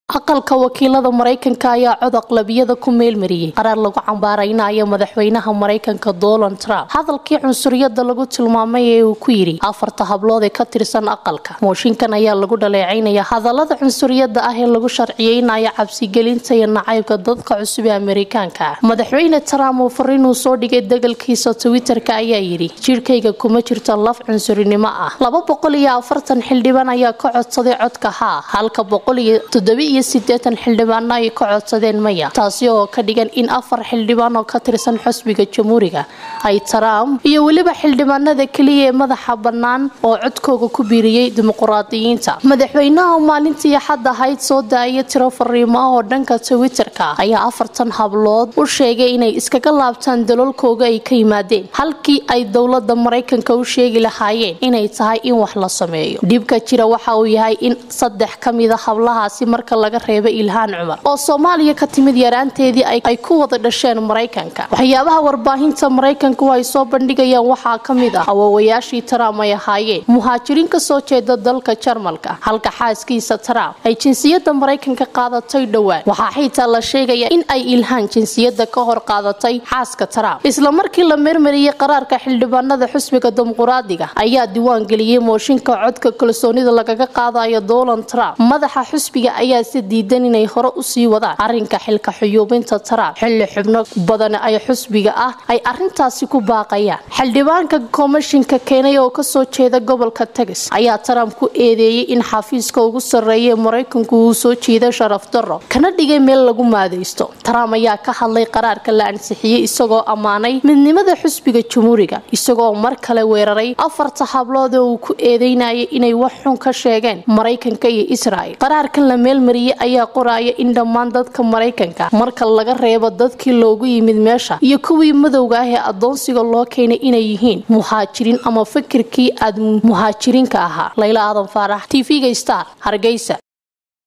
aqalka wakiilada maraykanka ayaa codaq labiyada ku meelmariyey qaraar lagu cambaaraynayo madaxweynaha maraykanka donald trump hadalkii cunsuriyada lagu tilmaamay ee uu ku yidhi afarta hablood ee ka tirsan aqalka mooshinkan ayaa lagu dhaleecaynaya hadalada cunsuriyada ah ee lagu sharciyeynayo cabsigelinta iyo nacaybka dadka cusub ee amerikaanka ah madaxweyne trump oo fariinuu soo dhigay degalkiisa twitterka ayaa yidhi jirhkayga kuma jirto laf cunsurinimo ah laba boqol iyo afartan xildhibaan ayaa ka codsaday codka haa halka boqol iyo toddobiiyo sideetan xildhibaano ay ka codsadeen maya taasi oo ka dhigan in afar xildhibaan oo ka tirsan xusbiga jamhuuriga ay trump iyo weliba xildhibaanada keliya ee madaxa bannaan oo codkooga ku biiriyey dimuquraadiyiinta madaxweynaha maalintii axad ahayd soo daaya tiro fariimo ah oo dhanka twitterka ayaa afartan hablood u sheegay inay iskaga laabtaan daloolkooga ay ka yimaadeen halkii ay dowlada maraykanka u sheegi lahaayeen inay tahay in wax la sameeyo dhibka jira waxa uu yahay in saddex ka mida hablahaasi marka laga reebay ilhaan cumar oo soomaaliya ka timid yaraanteedii ay ku wada dhasheen maraykanka waxyaabaha warbaahinta maraykanku ay soo bandhigayaan waxaa ka mid ah awoowayaashii trump ay ahaayeen muhaajiriin kasoo jeeda dalka jarmalka halka xaaskiisa trump ay jinsiyada maraykanka qaadatay dhowaan waxaa xitaa la sheegaya in ay ilhaan jinsiyada ka hor qaadatay xaaska trump isla markii la meermariyey qaraarka xildhibaanada xusbiga dimuquraadiga ayaa diiwaan geliyey mooshinka codka kalsoonida lagaga qaadayo donald trump madaxa xusbiga ayaa si diidan inay hore usii wadaan arrinka xilka xuyuubinta trump xilli xubno badan ay xusbiga ah ay arintaasi ku baaqayaan xildhibaanka komishinka keenay oo kasoo jeeda gobolka tegas ayaa trump ku eedeeyey in xafiiska ugu sarreeya ee maraykanku uu soo jiida sharaf darro kana dhigay meel lagu maadaysto trump ayaa ka hadlay qaraarka la ansixiyey isagoo ammaanay midnimada xusbiga jamhuuriga isagoo mar kale weeraray afarta hablood oo uu ku eedeynayay inay wax xun ka sheegeen maraykanka iyo israel qaraarkan la meelmariyey ayaa qoraya in dhammaan dadka maraykanka marka laga reebo dadkii loogu yimid meesha iyo kuwii madowga ah ee adoonsiga loo keenay inay yihiin muhaajiriin ama fikirkii aad muhaajiriinka ahaa layla aadan faarax tv-ga star hargeysa